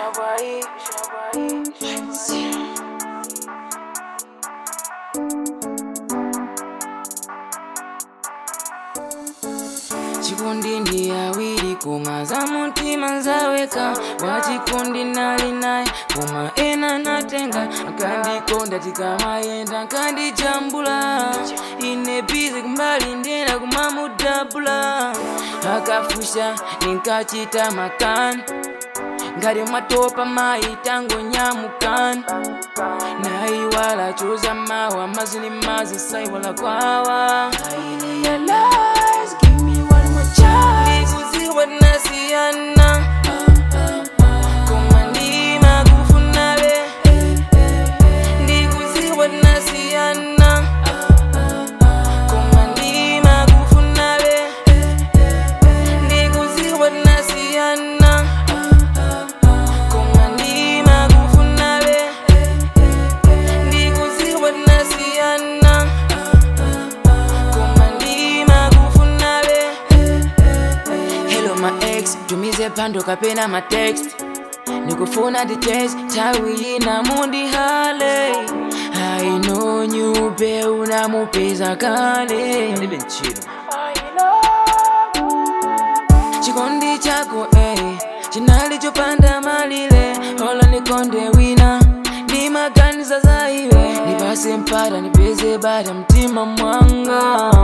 chikundi ndi awiri koma za mutima nzaweka wachikundi nali naye koma ena natenga akandikonda tikamayenda nkandijambula ine bizi kumbali ndena kumamudabula akafusha ninkachita makani ngati mwatopa mayi tango nyamukani naiwala choza mawa mazini mazi saiwala kwawa I realize, give me one more chance. Ndikuziwa tinasiyana koma ndima kufunabe ndikuziwa tinasiyana koma ndima kufunabe ndikuziwa tinasiyana koma ndima kufunabe ndikuziwa tinasiyana koma ndima kufunabe hello my ex tumize pando kapena ma text nikufuna details tawi na mundi hale I know nyupe unamupeza kale Live in chill. chikondi chako eh, chinali chopanda malile hola nikonde wina ni maganiza za iwe nipase mpata nipeze bada mtima mwanga